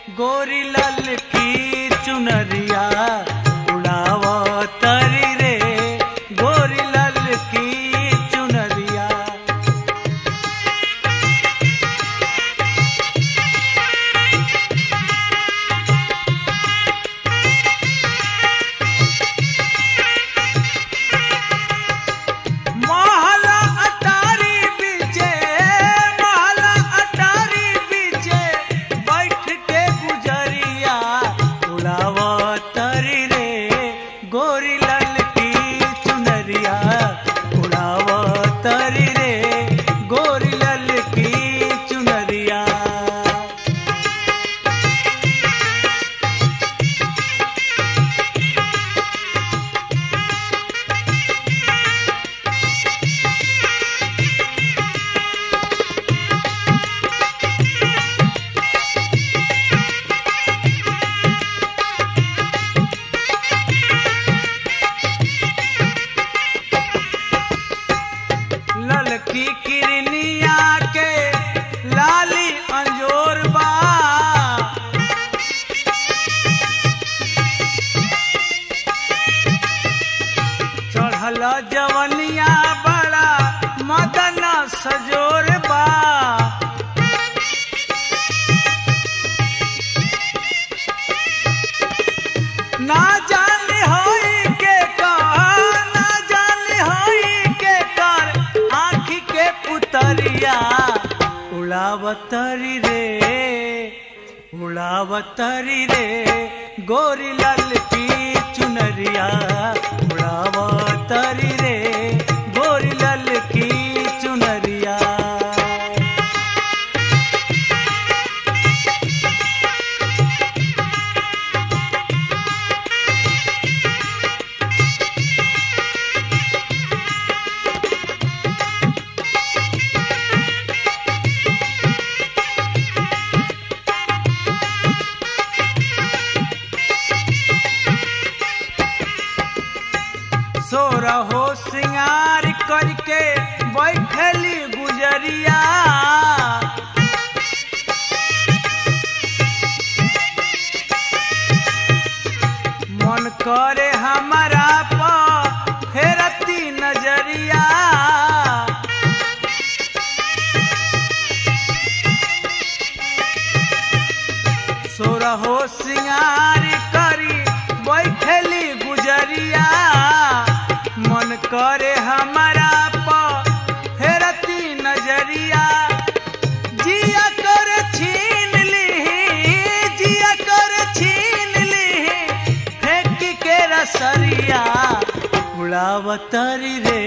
गोरी लाल की चुनरिया उड़ाव तरी रे गोरी लाल की चुनरिया महला अटारी बीचे महला अटारी बीचे बैठ के गुजरिया उड़ाव तरी रे गोरी लाल की चुनरिया उड़ाव तरी रे गोरी लाल की चुनरिया ललकी किरनिया के लाली अंजोर बा चढ़ल जवनिया बड़ा मदन सजोर बा ना जाने होई के कर ना जाने होई के कर आँखी के पुतरिया उड़ावतरी रे उड़ावतरी रे गोरी लाल की चुनरिया उड़ावतरी रे गोरी लाल की चुनरिया सोरा हो सिंगार करके बैठली गुजरिया मन करे हमारा प फेरती नजरिया सोरा हो सिंगार करी बैठली गुजरिया मन करे हमारा प फेरती नजरिया जिया कर छीन ली जिया कर छीन ली फेंक के रसरिया उड़ावतरी रे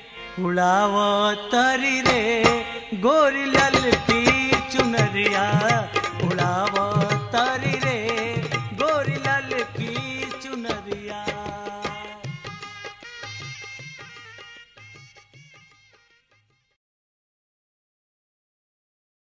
उड़ावतरी रे गोरी लल की चुनरिया